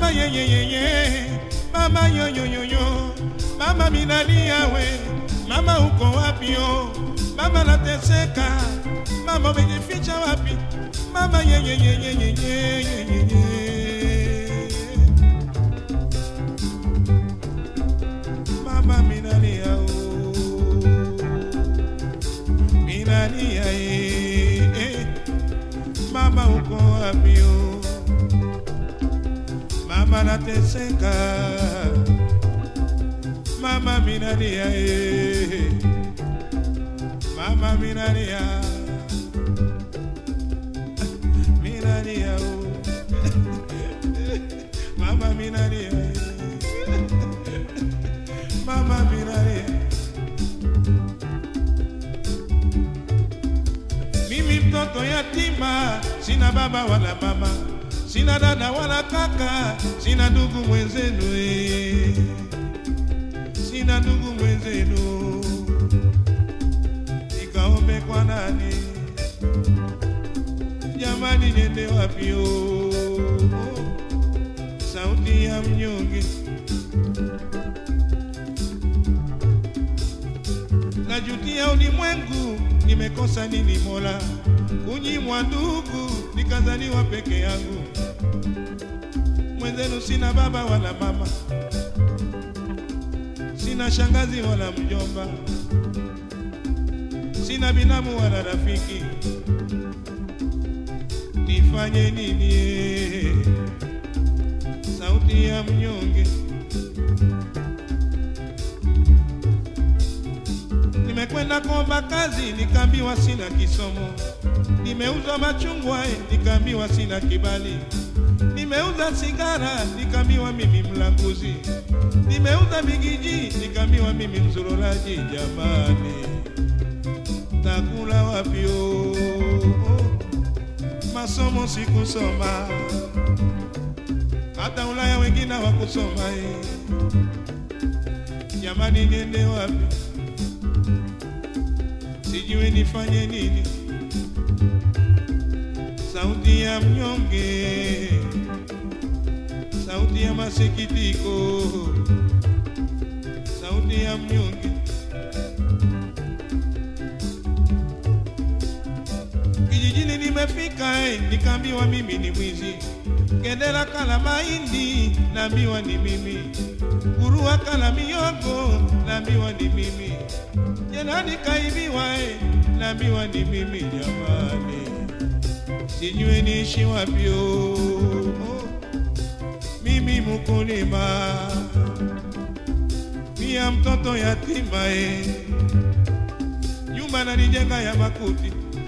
mama yeyeyeye, mama yoyoyoyo, mama minalia we, mama uko wapi o? Mama nateseka, mama umejificha wapi? Mama yeyeyeyeyeyeye. Mama minalia o, minalia eh, eh. Mama uko wapi o? Mama nateseka, mama minalia eh. Mama minalia, minalia o. Mama minalia eh. Mama minalia. Mimi mtoto yatima, sina baba wala mama, sina dada wala kaka, sina ndugu mwenzenu, eh. sina ndugu mwenzenu, nikaombe kwa nani? Jamani, niende wapi? oh? Sauti ya mnyonge najutia ulimwengu, nimekosa nini Mola? Kunyimwa ndugu, nikazaliwa peke yangu, mwenzenu sina baba wala mama, sina shangazi wala mjomba, sina binamu wala rafiki, nifanye nini? eh? Sauti ya mnyonge Nimekwenda kuomba kazi nikaambiwa sina kisomo. Nimeuza machungwa eh, nikaambiwa sina kibali. Nimeuza sigara nikaambiwa mimi mlanguzi. Nimeuza bigiji nikaambiwa mimi mzururaji. Jamani, takula wapi? oh? Masomo sikusoma, hata Ulaya wengine hawakusoma. eh. Jamani, niende wapi? sijui nifanye nini. Sauti ya mnyonge, sauti ya masikitiko, sauti ya mnyonge. Kijijini nimefika, eh, nikaambiwa mimi ni mwizi. Kendera kala mahindi, naambiwa ni mimi. Gurua kala miogo, naambiwa ni mimi. Jenani kaibiwa, eh, naambiwa ni mimi. Jamani, sijui niishi wapi? oh. Mimi mkulima, pia mtoto yatima, eh. nyumba nalijenga ya makuti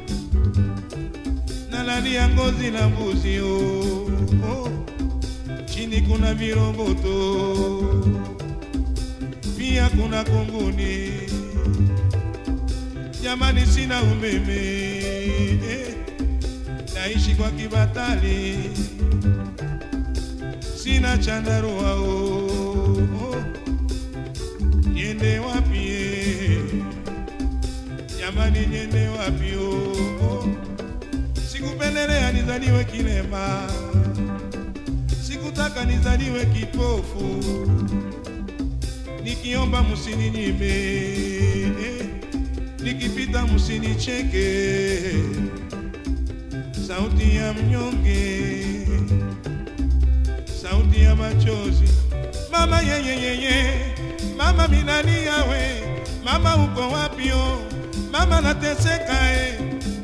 nalalia ngozi la mbuzi oh, oh. Chini kuna viroboto pia kuna kunguni. Jamani, sina umeme eh. Naishi kwa kibatali, sina chandarua oh, oh. Niende wapi eh? Jamani, niende wapi oh, oh. Sikupendelea nizaliwe kilema, sikutaka nizaliwe kipofu. Nikiomba msininyime, eh, nikipita msinicheke. Sauti ya mnyonge, sauti ya machozi. Mama yeyeyeye, mama minalia we, mama uko wapi? oh? Mama nateseka eh.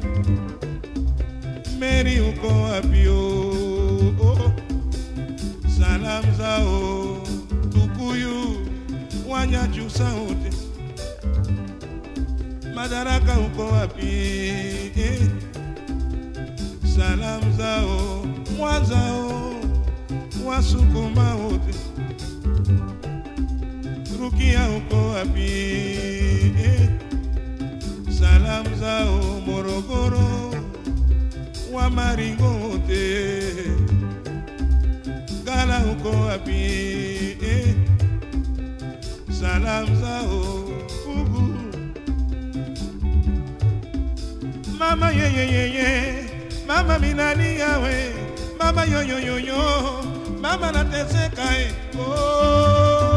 Mary uko wapi? oh, oh. Salamu zao Tukuyu, Wanyakyusa wote, Madaraka uko wapi? eh? Salamu zao Mwanzao, Wasukuma wote, Rukia uko wapi? eh? Salamu zao Morogoro wa maringo wote, Gala uko wapi? eh? Salamu zao Pugu, mama yeyeyeye, mama minalia we, mama yoyoyoyo, mama nateseka eh. oh.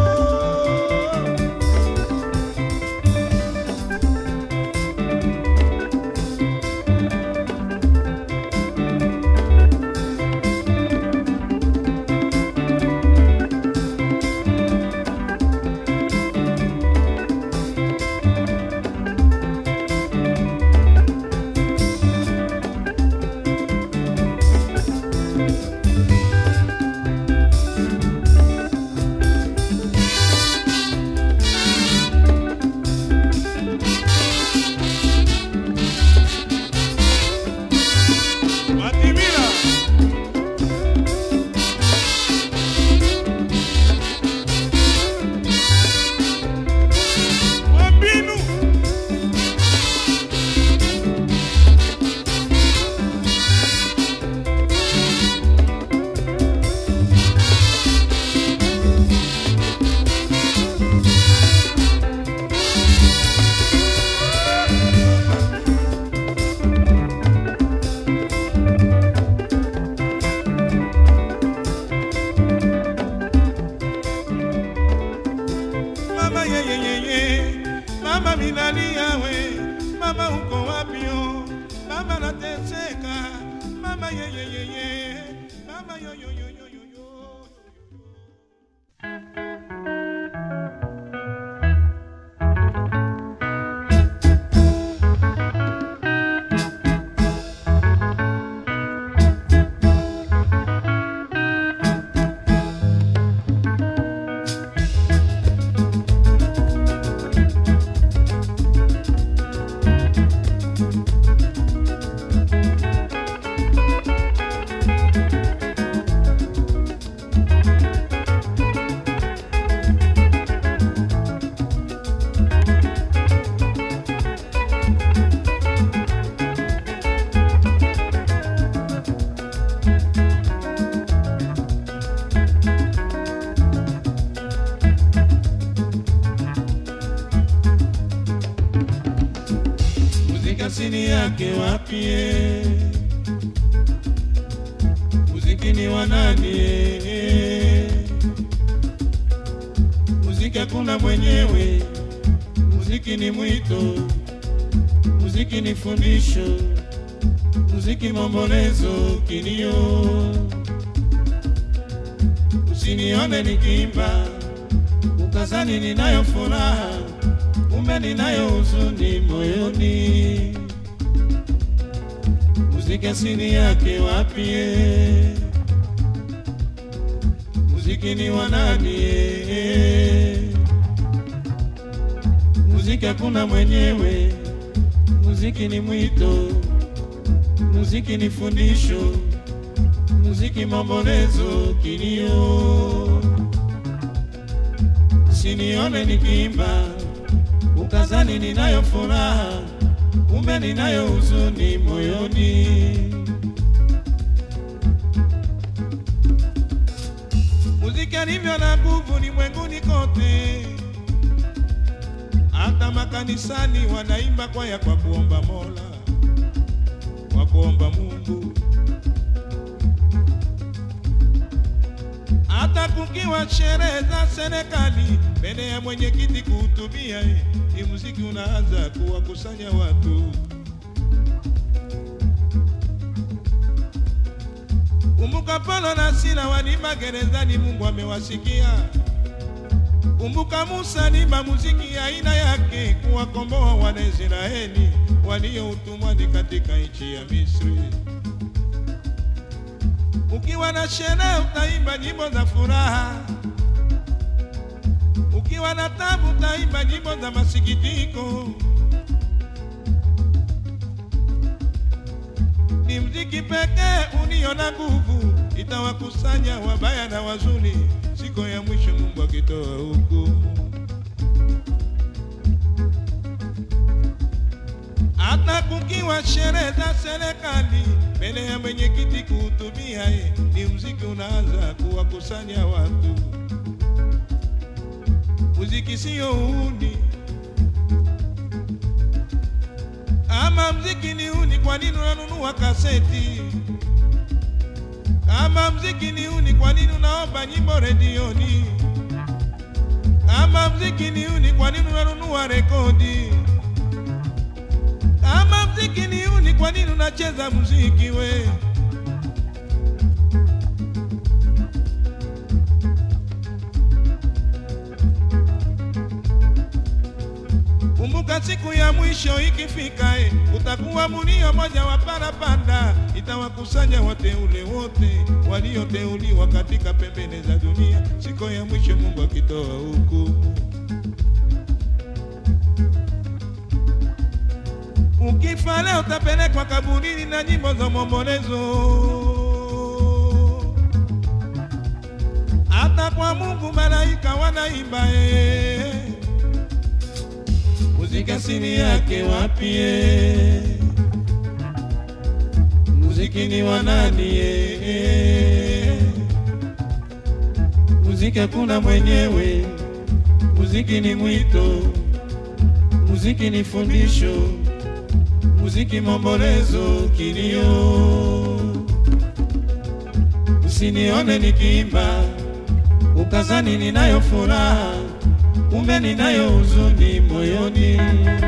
Matimira. Wambinu. Mama ye ye ye ye, mama minalia we, mama uko wapi o? Mama nateseka, mama ye ye ye ye, mama yo yo yo yo yo yo. Muziki asili yake wapi? eh? Muziki ni wa nani? eh? Muziki hakuna mwenyewe, muziki ni mwito, muziki ni fundisho, muziki maombolezo, kilio. Usinione nikiimba ukazani ninayo furaha, kumbe ninayo huzuni moyoni. Muziki asili yake wapi? eh? Muziki ni wa nani? eh? Muziki hakuna mwenyewe, muziki ni mwito, muziki ni fundisho, muziki maombolezo, kilio. Sinione nikiimba ukazani ninayo furaha, kumbe ninayo huzuni moyoni. Muziki alivyo na nguvu ulimwenguni kote, hata makanisani wanaimba kwaya kwa kuomba Mola, kwa kuomba Mungu. hata kukiwa sherehe za serikali, mbele ya mwenyekiti kuhutubia, eh, ni muziki unaanza kuwakusanya watu. Kumbuka Paulo na Sila walimba gerezani, Mungu amewasikia. Kumbuka Musa alimba muziki aina yake kuwakomboa Wanaisraeli walio utumwani katika nchi ya Misri. Ukiwa na sherehe utaimba nyimbo za furaha, ukiwa na tabu utaimba nyimbo za masikitiko. Ni mziki pekee ulio na nguvu, itawakusanya wabaya na wazuri, siku ya mwisho Mungu akitoa hukumu. hata kukiwa sherehe za serikali, mbele ya mwenyekiti kuhutubia, eh, ni mziki unaanza kuwakusanya watu. Muziki sio uhuni, ama mziki ni uhuni? Kwa nini unanunua kaseti? Kama mziki ni uni, kwa nini unaomba nyimbo redioni? Kama mziki ni uni, kwa nini unanunua rekodi? Kama mziki ni uni, kwa nini unacheza muziki we? Kumbuka siku ya mwisho ikifika, eh, utakuwa munio moja wa parapanda, itawakusanya wateule wote walioteuliwa katika pembeni za dunia, siku ya mwisho Mungu akitoa hukumu. Ukifa leo utapelekwa kaburini na nyimbo za maombolezo, hata kwa Mungu malaika wanaimba eh. Muziki asili yake wapi? eh? Muziki ni wa nani? eh? Muziki hakuna mwenyewe, muziki ni mwito, muziki ni fundisho, muziki maombolezo, kilio. Usinione nikiimba ukazani ninayo furaha, kumbe ninayo huzuni moyoni.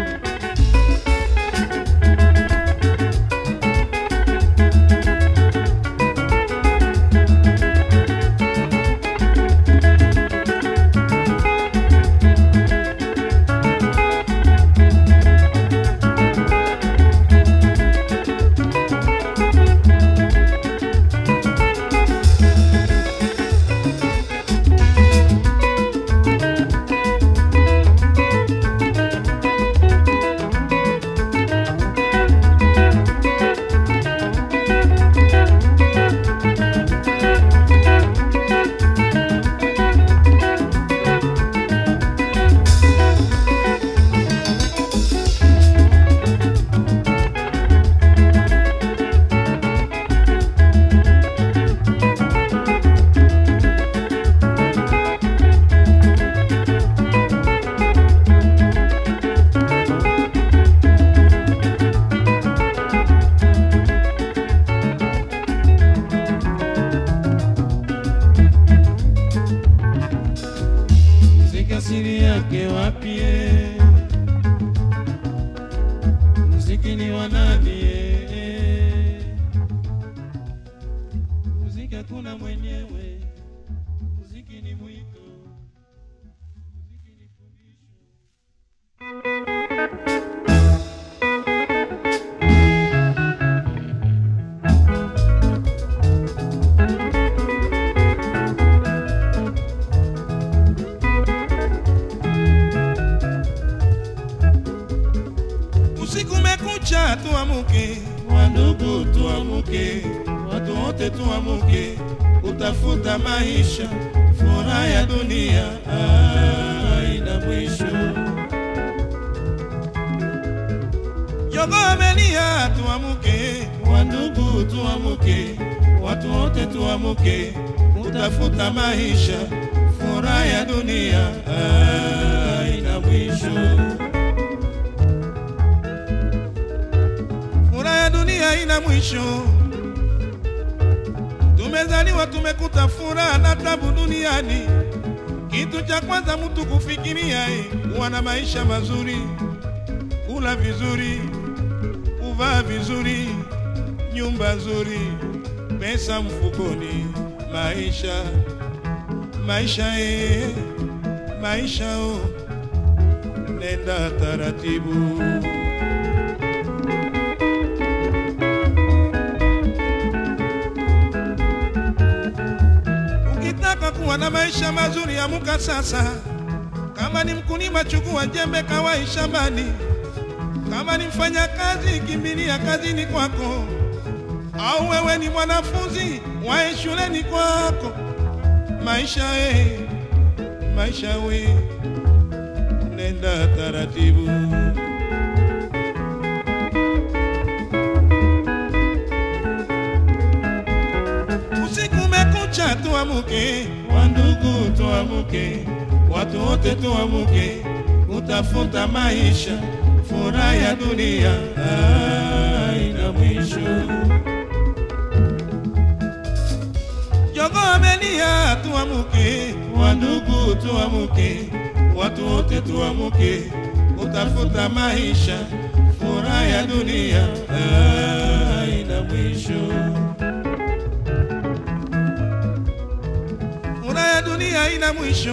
Muziki asili yake wapi? eh? Muziki ni wa nani? eh? Muziki hakuna mwenyewe, muziki ni mwito, muziki ni fundisho. Usiku umekucha, tuamuke, wandugu, tuamuke, watu wote tuamuke, utafuta maisha, furaha ya dunia haina mwisho. Jogo amelia, tuamuke, wandugu, tuamuke, watu wote tuamuke, utafuta maisha, furaha ya dunia haina mwisho. Furaha ya dunia haina mwisho. Tumezaliwa tumekuta furaha na tabu duniani. Kitu cha kwanza mtu kufikiria eh, kuwa na maisha mazuri, kula vizuri, kuvaa vizuri, nyumba nzuri, pesa mfukoni, maisha maisha eh, maisha oh, nenda taratibu. Ukitaka kuwa na maisha mazuri, amuka sasa. Kama ni mkulima, chukua jembe, kawai shambani. Kama ni mfanya kazi, kimbilia kazini kwako. Au wewe ni mwanafunzi, wae shuleni kwako. Maisha eh, maisha we, nenda taratibu. Usiku umekucha, tuamuke, wandugu, tuamuke, watu wote tuamuke, utafuta maisha, furaha ya dunia haina mwisho. dunia, tuamuke, wandugu, tuamuke, watu wote tuamuke, utafuta maisha, furaha ya dunia haina mwisho. Furaha ya dunia haina mwisho.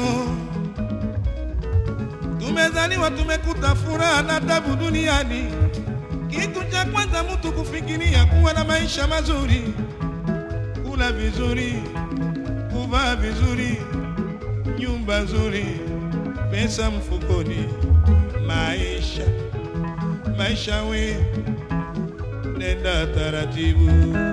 Tumezaliwa tumekuta furaha na tabu duniani. Kitu cha kwanza mtu kufikiria kuwa na maisha mazuri, kula vizuri, kuvaa vizuri, nyumba nzuri, pesa mfukoni, maisha maisha, we nenda taratibu.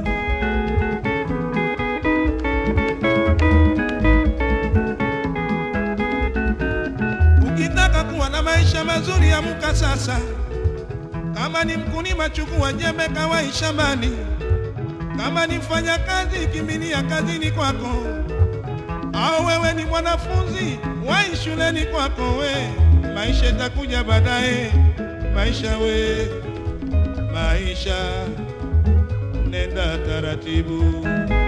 Ukitaka kuwa na maisha mazuri, amka sasa. Kama ni mkulima, chukua jembe, kawai shambani. Kama ni mfanya kazi, kimbilia kazini kwako. Au wewe ni mwanafunzi, wai shuleni kwako. We maisha itakuja baadaye. Maisha we, maisha, nenda taratibu.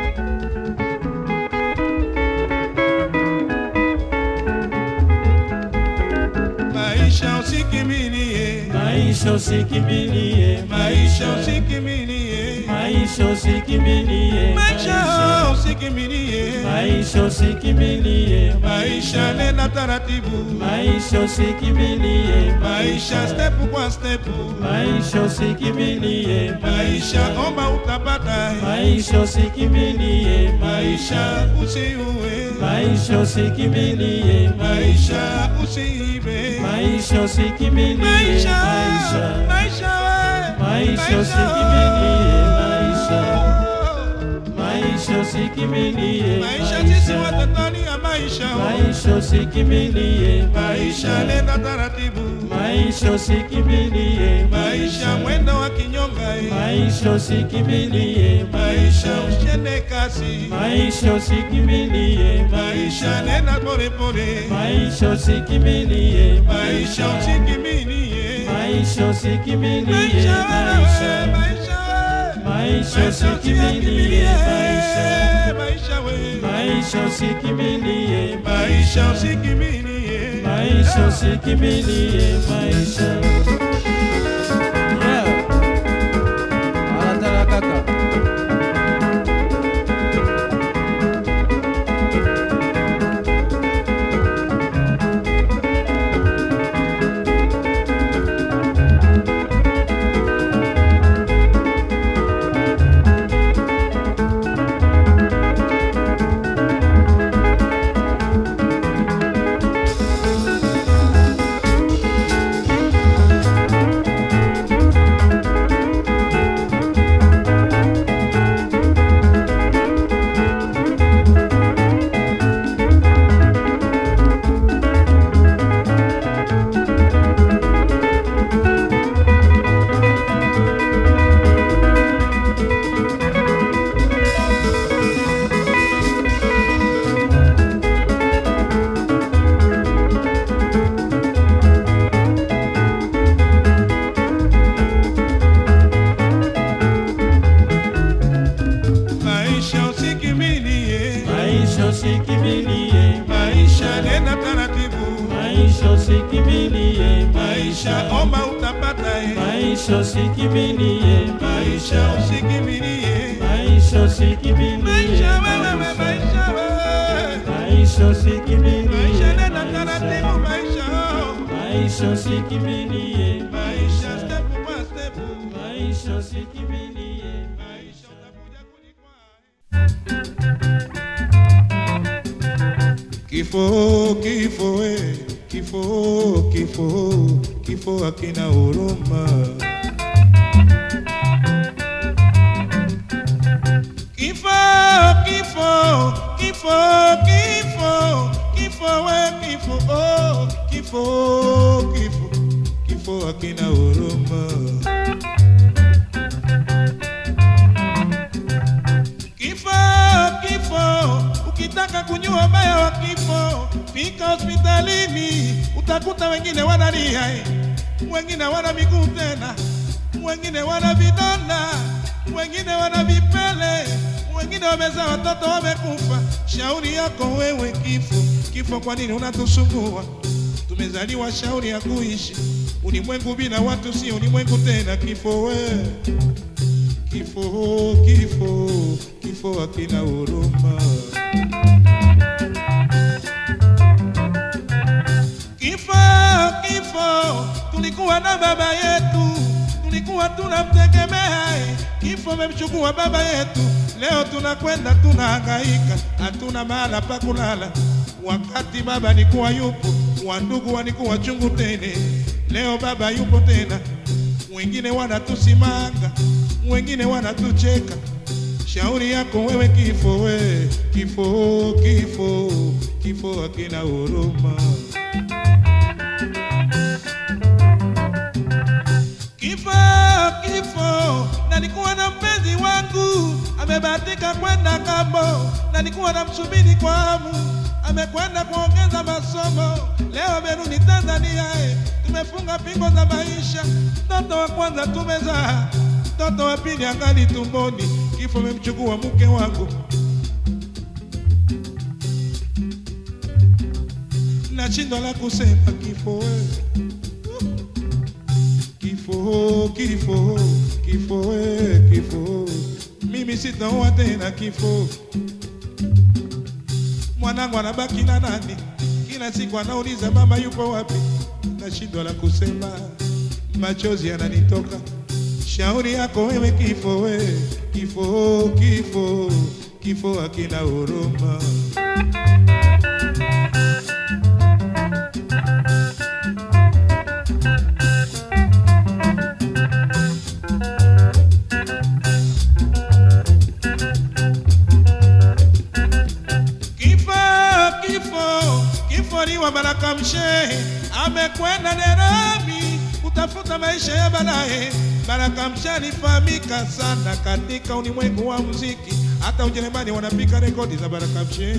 Maisha usikimilie, Maisha usikimbilie, maisha usikimilie, maisha usikimbilie, maisha usikimilie, maisha usikimbilie, maisha nenda taratibu, maisha usikimbilie, maisha step kwa step, maisha usikimbilie, maisha omba utapata, maisha usikimbilie, maisha usiue, maisha usikimbilie, maisha usiibe, maisha usikimbilie, maisha maisha maisha we, Maisha usikimilie, maisha. maisha usikimbilie, maisha sisi watatani ya maisha maisha usikimbilie, maisha nenda taratibu maisha usikimbilie, maisha mwendo wa kinyonga eh. maisha usikimbilie, maisha ushende kasi maisha usikimbilie, maisha nenda polepole maisha usikimbilie, maisha usikimilie maisha usikimbilie, maisha wewe, maisha maisha wewe. maisha Maisha usikimbilie, maisha maisha we maisha usikimbilie, maisha usikimilie maisha usikimbilie, maisha Yeah. Anataka kaka maisha usikimilie maisha usikimbilie, maisha nenda taratibu maisha usikimbilie, maisha omba utapata eh. maisha usikimbilie, maisha usikimilie maisha usikimbilie, maisha wewe maisha wewe maisha usikimbilie, maisha nenda taratibu maisha oh. maisha usikimbilie, maisha step by step maisha usikimbilie. maisha utakuja kujikwaa Kifo, kifo, we, kifo, kifo, kifo hakina huruma. Kifo, kifo, kifo, kifo, kifo, we, kifo, oh, kifo, kifo, kifo hakina huruma. Kifo, kifo, ukitaka kunyua ubaya wa kifo, fika hospitalini, utakuta wengine wanalia, eh, wengine wana miguu tena, wengine wana vidonda, wengine wana vipele, wengine wamezaa watoto wamekufa. Shauri yako wewe kifo, kifo, kwa nini unatusumbua? Tumezaliwa shauri ya kuishi. Ulimwengu bila watu si ulimwengu tena. Kifo we, kifo, kifo, kifo hakina huruma. Kifo, kifo, tulikuwa na baba yetu, tulikuwa tunamtegemea. eh. Kifo memchukua baba yetu, leo tunakwenda tunahangaika, hatuna mahala pa kulala. Wakati baba alikuwa yupo, wandugu walikuwa chungu tele. Leo baba yupo tena, wengine wanatusimanga, wengine wanatucheka. Shauri yako wewe kifo, we kifo, kifo, kifo hakina huruma. Kifo, kifo, nalikuwa na mpenzi wangu amebahatika kwenda kambo, nalikuwa namsubiri kwa hamu, amekwenda kuongeza masomo, leo amerudi Tanzania. eh, Tumefunga pingo za maisha, mtoto wa kwanza tumezaa, mtoto wa pili angali tumboni. Kifo memchukua mke wangu, nashindwa la kusema. Kifo wewe Kifo, kifo, kifo, we, kifo, mimi sitaoa tena. Kifo, mwanangu anabaki na nani? Kila siku anauliza mama yupo wapi? Nashindwa la kusema, machozi yananitoka. Shauri yako wewe kifo, we kifo, kifo, kifo hakina huruma. Kifo, kifo, kifo ni wa Baraka Mshehe, amekwenda Nairobi kutafuta maisha ya baadaye. Baraka Mshehe alifahamika sana katika ulimwengu wa muziki, hata Ujerumani wanapika rekodi za Baraka Mshehe,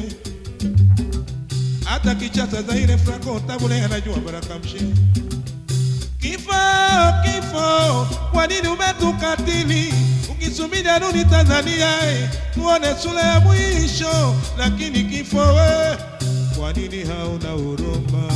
hata Kichasa Zaire Franco Tabule anajua Baraka Mshehe. Kifo, kifo, kwa nini umetukatili? Ukisubiri arudi Tanzania eh, tuone sura ya mwisho, lakini kifo we, kwa nini hauna huruma?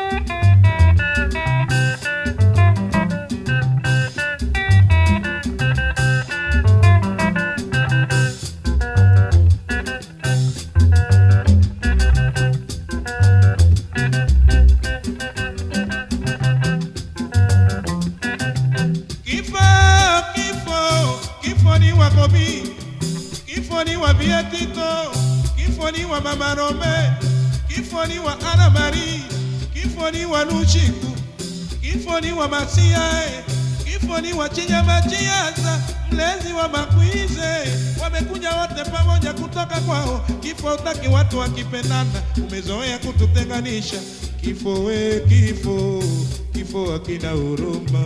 Kifo, kifo, kifo ni wa Kobi, kifo ni wa Vietito, kifo ni wa Mama Rome, kifo ni wa Ana Marie, kifo ni wa Luchiku, kifo ni wa Masia, eh, kifo ni wa Chinyama Chiaza, mlezi wa Makwize, wamekuja wote pamoja kutoka kwao. Kifo utaki watu wakipendana, umezoea kututenganisha. Kifo we, kifo, kifo hakina huruma.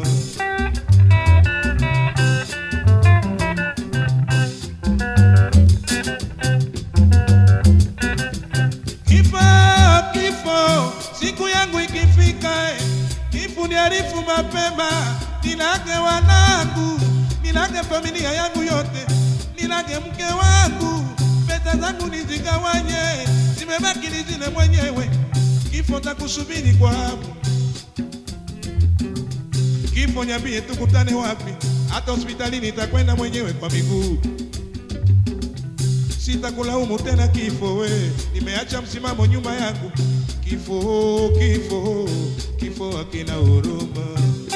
Kifo, kifo, siku yangu ikifika, eh, kifo niarifu mapema, nilage wanangu, nilage familia yangu yote, nilage mke wangu, pesa zangu nizigawanye, zimebaki ni zile mwenyewe. Kifo takusubiri kwa hamu. Kifo niambie, tukutane wapi? Hata hospitalini nitakwenda mwenyewe kwa miguu sitakulaumu tena kifo, we nimeacha msimamo nyuma yangu. Kifo, kifo, kifo hakina huruma.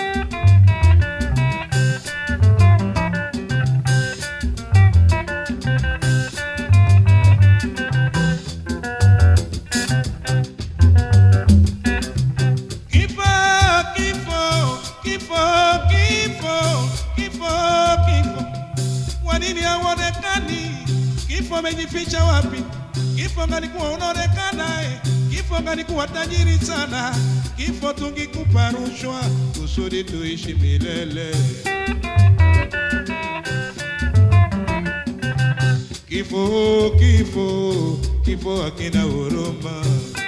Kifo, kifo, kifo, kifo, kifo, kifo, kwa nini hauonekani? Kifo amejificha wapi? Kifo ngalikuwa unaonekana eh. Kifo ngalikuwa tajiri sana. Kifo tungikupa rushwa kusudi tuishi milele. Kifo, kifo, kifo hakina huruma.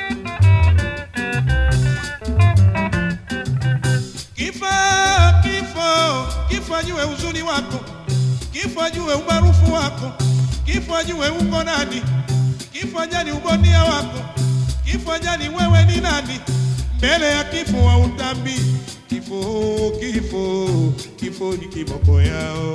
Kifo, kifo, kifo ajue uzuri wako, kifo ajue umaarufu wako, kifo ajue uko nani, kifo ajali ubonia wako, kifo ajali wewe ni nani, mbele ya kifo wa utambi. Kifo, kifo, kifo ni kiboko yao.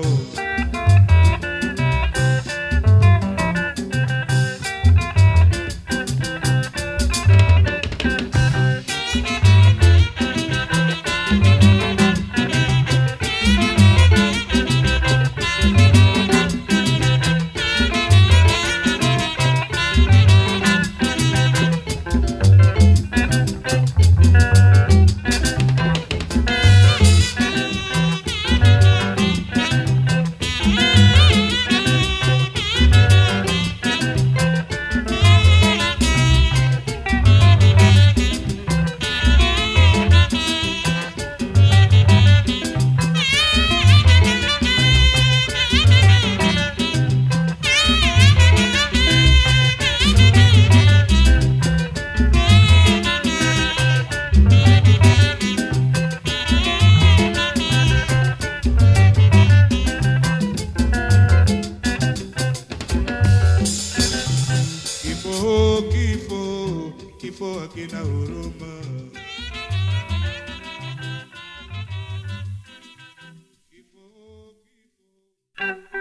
Kifo, kifo, kifo hakina huruma. Kifo, kifo.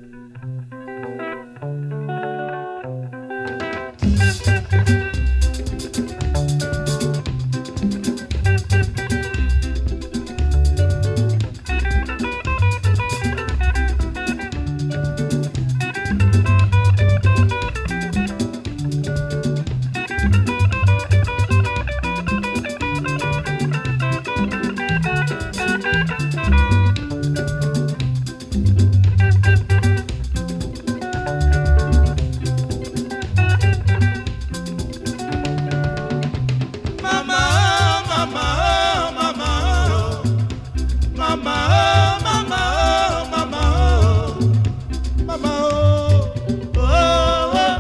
Mama, oh, mama, oh, mama, oh. Mama, oh, mama, oh, mama, oh. Mama, oh, oh, oh.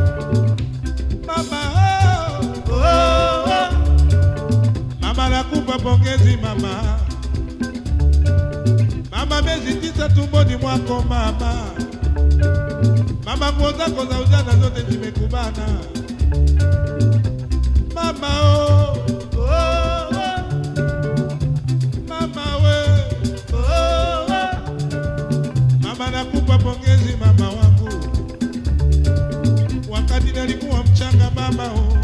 Mama, oh, oh, oh. Mama nakupa pongezi mama. Mama miezi tisa tumboni mwako mama. Mama nguo zako za ujana zote zimekubana mama oh, oh, oh. mama we oh, oh. mama nakupa pongezi mama wangu wakati nalikuwa mchanga mama oh.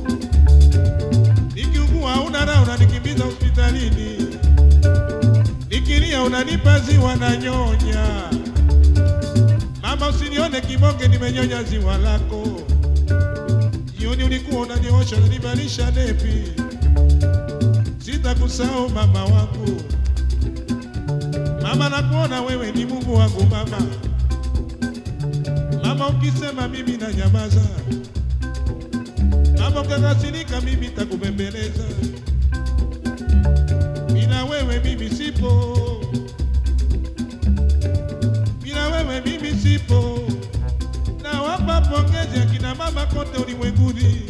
nikiugua una raha unanikimbiza hospitalini nikilia unanipa ziwa na nyonya mama usinione kibonge nimenyonya ziwa lako jioni ulikuwa unaniosha unanivalisha nepi, sitakusahau mama wangu. Mama, nakuona wewe ni Mungu wangu mama. Mama, ukisema mimi na nyamaza, mama, ukakasirika mimi takubembeleza. Bila wewe mimi sipo, bila wewe mimi sipo nawapa pongezi akina mama kote ulimwenguni.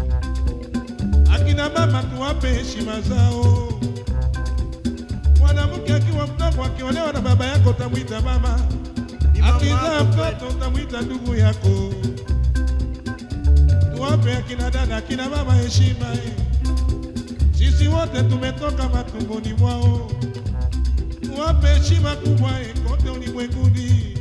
Akina mama tuwape heshima zao. Mwanamke akiwa mdogo akiolewa na baba yako utamwita mama, akizaa mtoto utamwita ndugu yako. Tuwape akina dada, akina mama heshima. eh. Sisi wote tumetoka matumboni mwao, tuwape heshima kubwa eh, kote ulimwenguni.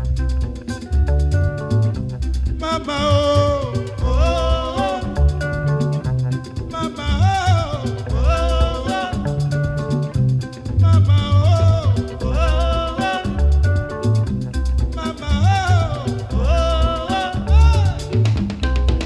Mama oh, oh, oh. Mama oh, oh, oh. Mama oh, oh, oh. Mama oh, oh, oh.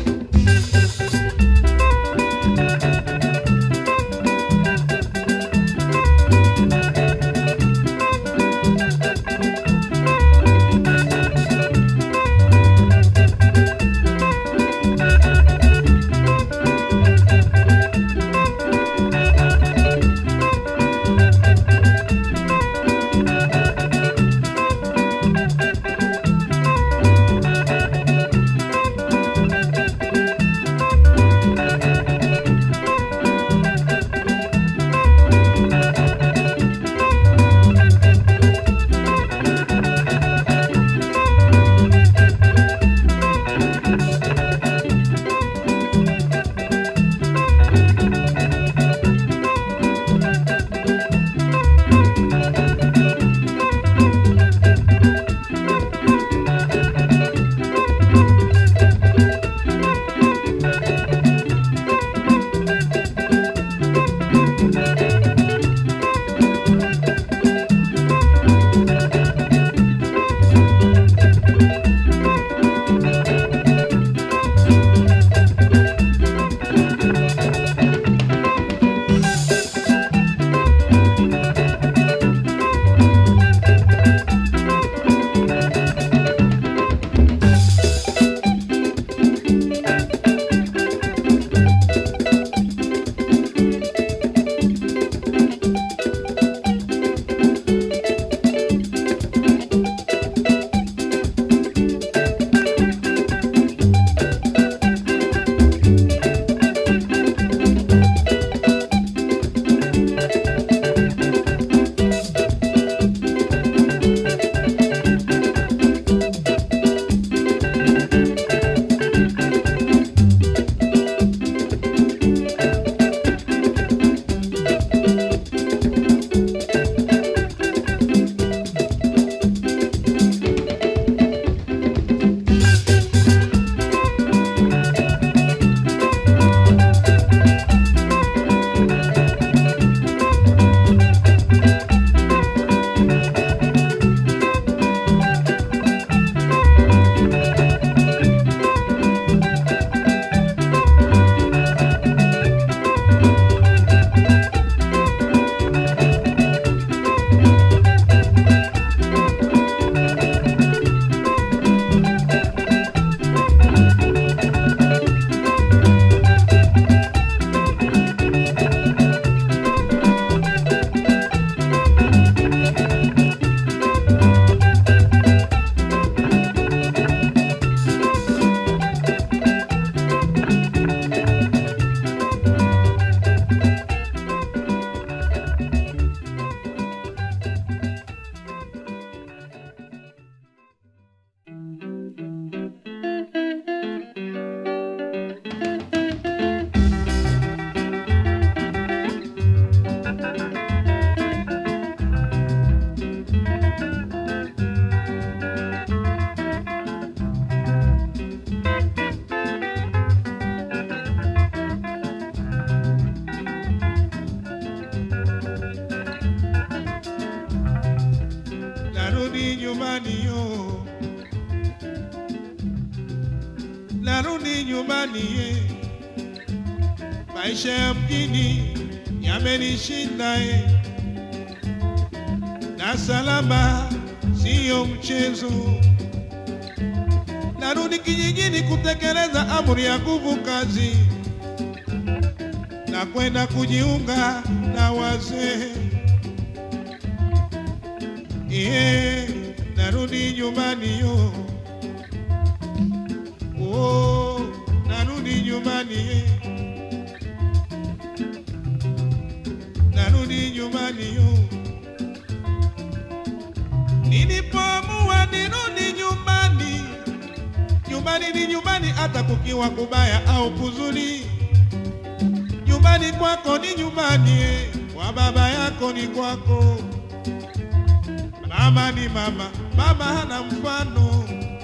nyumbani yo, narudi nyumbani ye. Maisha ya mjini yamenishinda ye, na salama siyo mchezo. Narudi kijijini kutekeleza amri ya nguvu kazi na kwenda kujiunga na wazee. Iye, narudi nyumbani yo. Oh, narudi nyumbani ye. Narudi nyumbani yo. Nilipoamua nirudi nyumbani, nyumbani ni nyumbani, hata kukiwa kubaya au kuzuri nyumbani kwako ni nyumbani, eh, kwa baba yako ni kwako. Mama ni mama, baba hana mfano.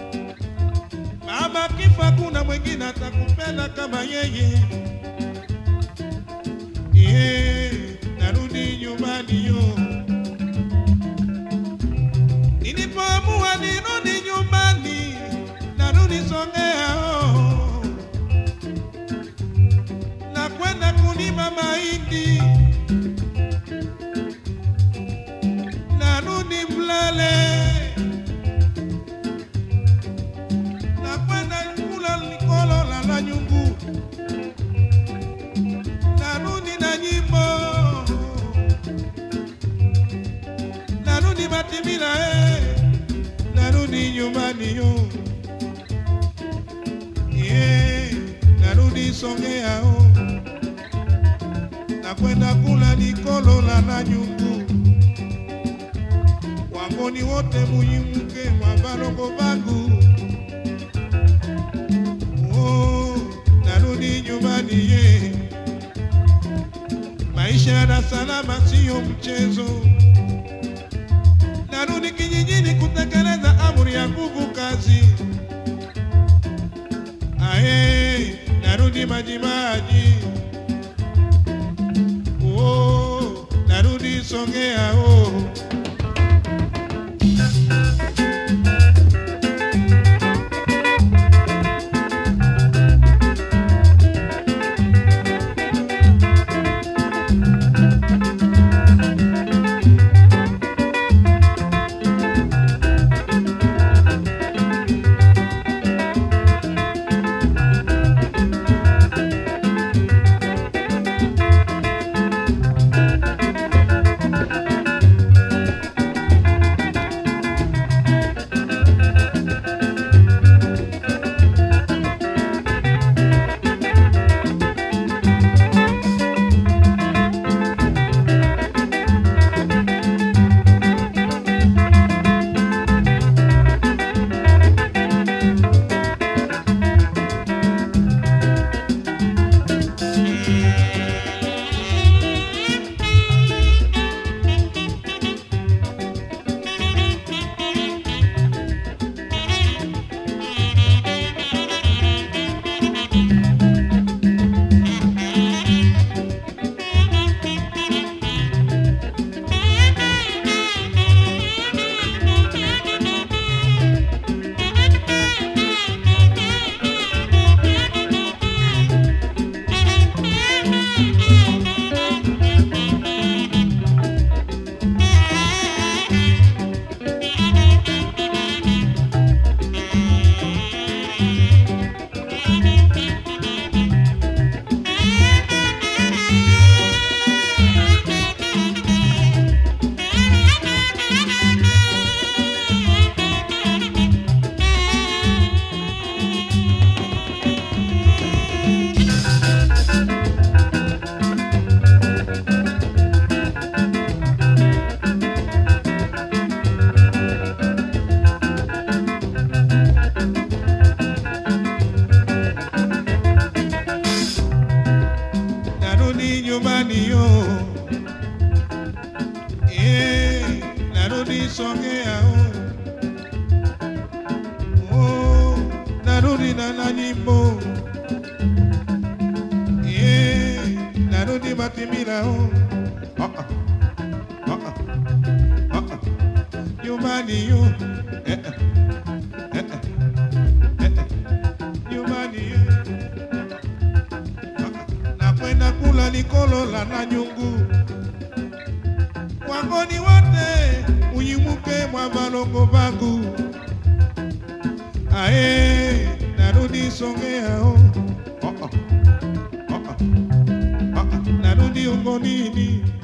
Baba kifa, kuna mwingine atakupenda kama yeye. Yeah, narudi nyumbani yo. Nilipoamua nirudi nyumbani, narudi Songea oh na kwenda kulima mahindi, narudi Mlale na kwenda kula likolo la la nyungu, narudi na nyimbo, narudi Matimila eh, narudi nyumbani yo yeah, narudi Songea oh na kwenda kula likolo la na nyungu wangoni wote muyimuke mwa balongo bangu oh, narudi nyumbani ye maisha ya Dar es Salaam siyo mchezo narudi kijijini kutekeleza amri ya nguvu kazi aye narudi majimaji oh, narudi Songea oh. narudi nyumbani yo eh, narudi Songea oh. Oh, narudi na na nyimbo eh, narudi Matimila oh. Ah, ah. Ah, ah. Ah, ah. nyumbani yo eh, eh, eh, eh, eh, nyumbani eh. nakwenda kula likolola na nyungu wangoni wote uyimuke mwa balongo bangu ae narudi songeao oh, oh. oh, oh. oh, oh. narudi ungonini